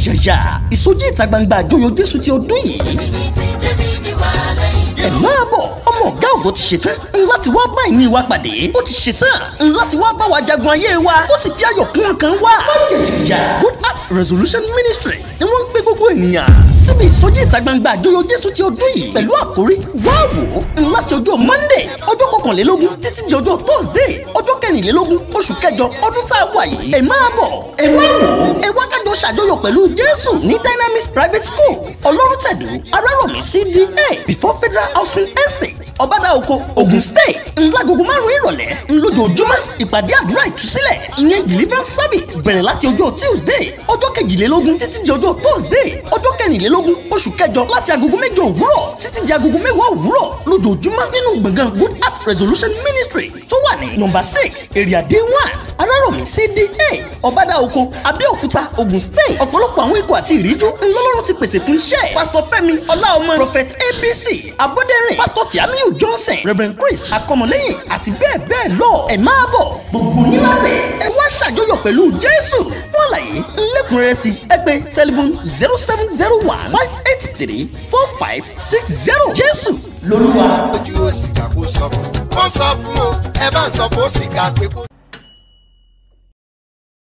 yàyàyà ìsọjí ìta gbangba àjọyọ̀ jésù ti ọdún yìí ẹ máa bọ̀ ọmọ ọ̀gá ògo ti ṣetán láti wá bá ìní wa pàdé ó ti ṣetán láti wá bá wa jagun ayé wa ó sì fi ayọ̀ kún ọkàn wa. yàyàyà good heart resolution ministry ni wọ́n ń gbé gbogbo ènìyàn síbi ìsọjí ìta gbangba àjọyọ̀ jésù ti ọdún yìí pẹ̀lú àkórí wá wò ó láti ọjọ́ monday ọjọ́ kọkànlélógún títí di ọjọ́ thursday ọjọ́ kẹrìnlélógún oṣù kẹjọ ọdún tá a wà yìí. ẹ máa bọ̀ ẹ wá wò ó ẹ wá kájọ ṣàjọyọ̀ pẹ̀lú jésù ní dynamics private school ọlọ́run tẹ̀dú arárọ̀mí cda before federal housing estate ọbádà oko ogun state ńlágogo márùn ìrọ̀lẹ́ ńlójoojúmọ́ ìpàdé àdúrà ìtúsílẹ̀ ìyẹn deliverance service bẹ̀rẹ̀ láti ọjọ́ tuesday ọjọ́ kejìlélógún títí di ọjọ́ thursday ọjọ́ kẹrìnlélógún oṣù kẹjọ láti agogo mẹ́jọ òwúrọ̀ títí di agogo mẹ́wàá òwúrọ̀ lójoojúmọ́ nínú gbọ̀ngàn good heart resolution ministry tó wà ní nọ́mbà six area d one arárọ̀mí cda ọbádà oko abẹ́òkúta ogun state ọ̀pọ̀lọpọ̀ àwọn ikọ̀ àti ìríjú ńlọ́lọ́run ti pèsè fún iṣẹ́ pásítọ̀ fẹ́mi ọláọmọ prophet abc abọ́dẹ̀rìn pásítọ̀ tìámíyù johnson reverend chris akọmọlẹ́yìn àti bẹ́ẹ̀ bẹ́ẹ̀ lọ ẹ máa bọ̀ gbogbo yín lábẹ́ ẹ wá ṣàjọyọ̀ pẹ̀lú jésù fún àlàyé ńlẹ́kùnrẹ́rẹ́ sí ẹ pè tẹlifon zero seven zero one five eight three four five six zero jésù lolúwa. ojú òsì kà kó sọ fún. wọ́n sọ fún o ẹ bá ń sọ fún òsì kà pé kó.